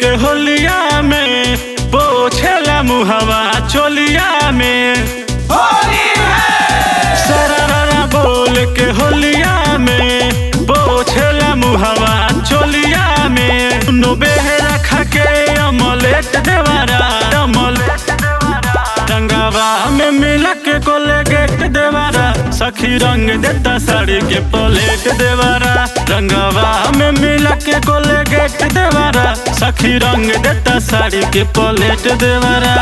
के होलिया में पोछेला मुहवा चोलिया में सररा बोल के होलिया में पोछेला मुहवा चोलिया में नो बेहरा खा के अमलेट देवारा अमलेट देवारा रंगावा में मिला के कोलेगेट देवारा सखी रंग देता साड़ी के पलेट देवारा रंगावा में मिला के कोलेगेट देवारा सखी रंग देता साड़ी के पलेट देवारा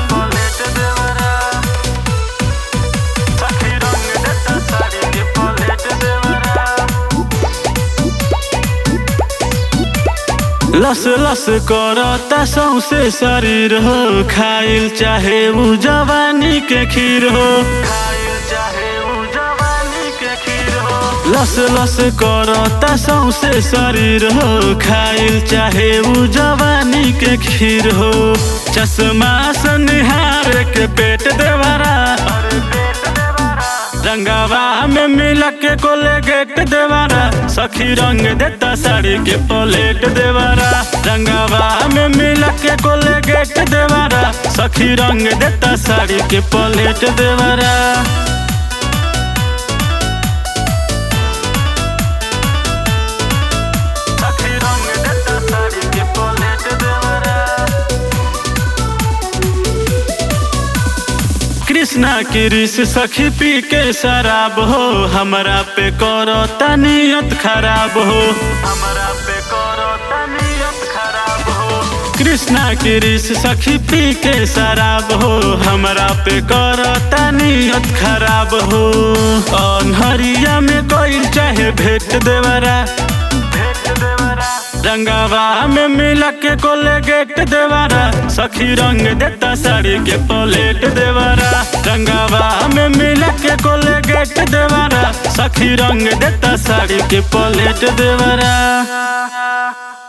सखी रंग देता साड़ी के पलेट देवारा लस लस करता सौसे शरीर हो खाइल चाहे उ जवानी के खीर हो खाइल चाहे उ जवानी के खीर हो लस लस करता सौसे शरीर हो खाइल चाहे उ जवानी के खीर हो चश्मा से निहार के पेट देवरा रंगावा में मिला के कोलेगेट देवारा सखी रंग देता साड़ी के पलेट देवारा रंगावा में मिला के कोलेगेट देवारा सखी रंग देता साड़ी के पलेट देवारा सखी रंग देता साड़ी के पलेट देवारा कृष्णा की रिस सखी पी के शराब हो हमरा पे करो तनियत खराब हो हमरा पे करो तनियत खराब हो कृष्णा की रिस सखी पी के शराब हो हमरा पे करो तनियत खराब हो अनहरिया में कोई चाहे भेट देवरा भेट देवरा रंगावा में मिला के कोलेगेट देवारा सखी रंग देता साड़ी के पलेट देवारा रंगावा में मिला के कोलेगेट देवारा सखी रंग देता साड़ी के पलेट देवारा